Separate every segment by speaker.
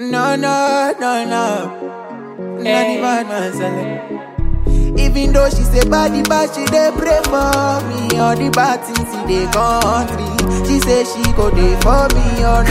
Speaker 1: No, no, no, no. Not the bad man selling. Even though she say body bad, she dey pray for me. All the bad things in the country, she say she go dey for me or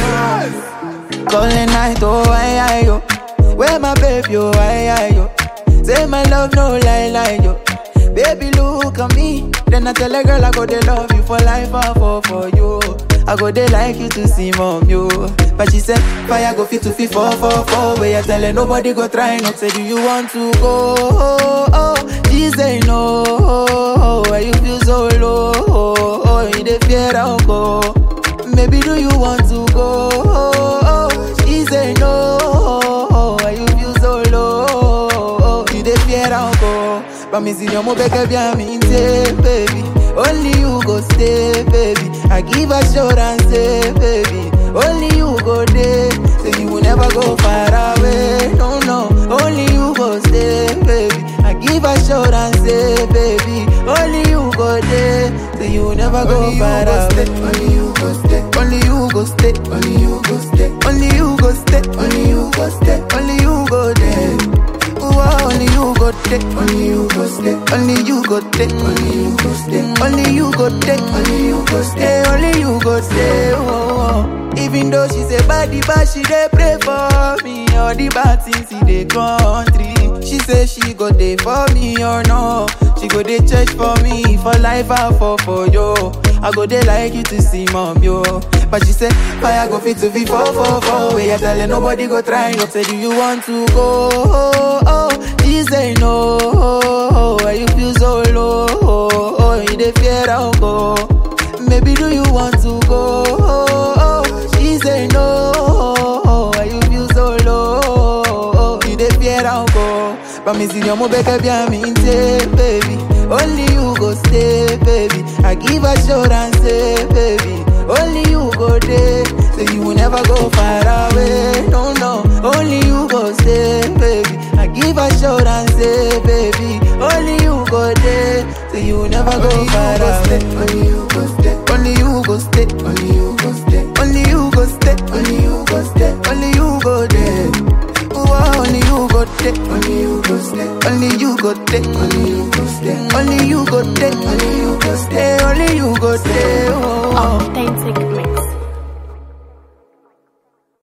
Speaker 1: not. Calling night, oh I, I, yo. Where my baby, oh I, I, yo. Say my love, no lie, lie, yo. Baby, look at me. Then I tell a girl I go dey love you for life, I fall for you. I go dey like you to see mom, yo. But she said, fire go fit to fit four, four, four. Where you tell her nobody go try not say, do you want to go? Oh, oh. She say no. Oh, why you feel so low? Oh, oh. you dey fear I'll go. Maybe do you want to go? Oh, oh. She say no. Oh, why you feel so low? Oh, you dey fear I'll go. But me see your mo beg bien me say, baby. Only you go stay, baby. I give assurance, say, baby. Only you go there, say you will never go far away. No, no. Only you go stay, baby. I give assurance, say, baby. Only you go there, say you will never go
Speaker 2: Only you
Speaker 1: far
Speaker 2: go
Speaker 1: away.
Speaker 2: stay, only you go stay,
Speaker 1: Only you go stay,
Speaker 2: only you go stay,
Speaker 1: only you go stay,
Speaker 2: only you go stay,
Speaker 1: only you go there. Ooh, only you go there.
Speaker 2: only you go stay,
Speaker 1: Only you go there.
Speaker 2: only you go stay,
Speaker 1: Only you go there.
Speaker 2: only you go stay.
Speaker 1: Stay, only you go stay. Oh, oh. Even though she say body bad, she dey pray for me. All the bad things in the country. She say she go dey for me or no. She go dey church for me for life I fall for yo. I go dey like you to see mom yo. But she say fire go fit to be four four four. Where you tell her nobody go try. No say do you want to go? Oh, oh. She say no. Oh, why you feel so low? Oh, oh. you dey fear I'll go. Maybe do you want to go? Oh, oh. She say no. Oh, why you feel so low? Oh, you dey fear I'll go. But me see your mo beg bien me say, baby. Only you go stay, baby. I give assurance, say, baby. Only you go there, say you will never go far away. No, no. Only you go stay, baby. I give assurance, say, baby. Only you go there, say you will never go
Speaker 2: Only you
Speaker 1: far
Speaker 2: go
Speaker 1: away.
Speaker 2: stay, only you go stay,
Speaker 1: Only you go stay,
Speaker 2: only you go stay,
Speaker 1: only you go stay,
Speaker 2: only you go stay,
Speaker 1: only you go there. Ooh, only you go there,
Speaker 2: only you go stay,
Speaker 1: only you go there,
Speaker 2: only you go stay,
Speaker 1: only you go there,
Speaker 2: only you go stay.
Speaker 1: stay, only you go stay. Oh, oh.
Speaker 3: Authentic